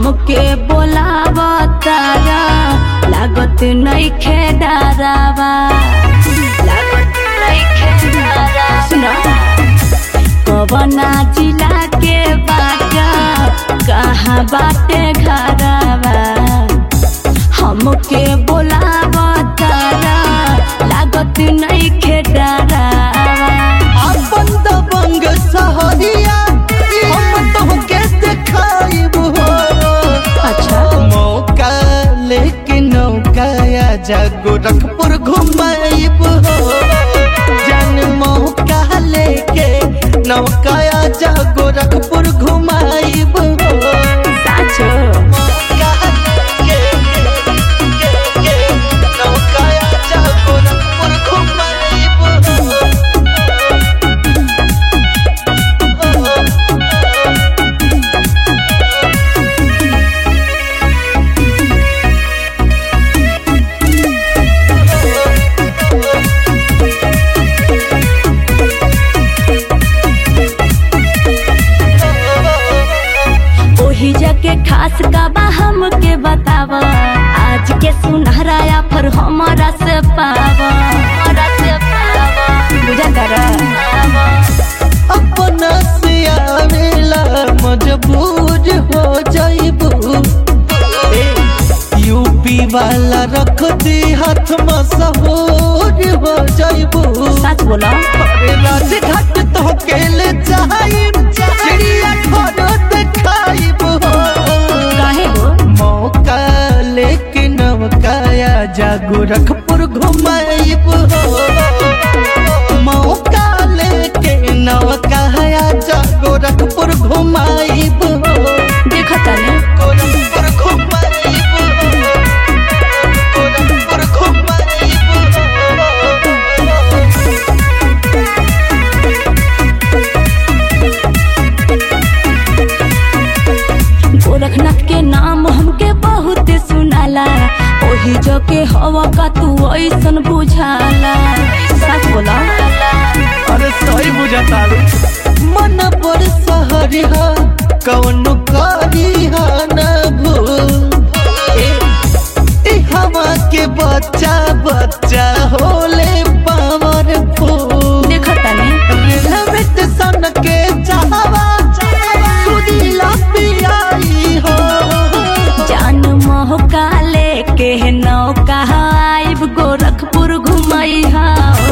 हमके बोलाव तारा लागत नइखे डरावा लागत नइखे डरावा सुना कवना जिला के बाटा कहाँ बाटे घरवा हमके बोलाव तारा लागत नइखे डरावा अपन दबंग सहरिया हम तोहके देखाइब हो अच्छा मौका लेके नौका जा गोरखपुर घुमाइब हो जन मौका लेके नौका जा गोरखपुर घुमाइब हो साचो मौका लेके के- के नौका जा गोरखपुर घुमाइब हो ओही जके खास का बा हमके बतावा आज के सुनहराया पर हमारा से पावा हमारा से पावा बुझा कर अपना से आवेला मजबूर हो जाइबू यूपी वाला रख दी हाथ मशहूर हो जाइबू सच बोला अरे राजघाट तो केले जाइब चिड़िया घर देखाइब हो काहे हो मौका लेके नवकाया जा गोरखपुर घुमाइब हो मौका लेके नवकाया जा गोरखपुर घुमाइब हो देखा तने गोरखपुर घुमाइब हो गोरखपुर घुमाइब हो गोरखनाथ के नाम हमके बहुत सुनाला ओही जो के हवा का तू ऐसन बुझाला सच बोला अरे सही बुझाता मन पर सहरी हा कौन करी हा न भूल ए हवा के बच्चा बच्चा होले पावर फूल देखा तने रेलवेट सन के चाहवा सुदीला पियाई हो जान मौका लेके नौका आइब गोरखपुर घुमई हा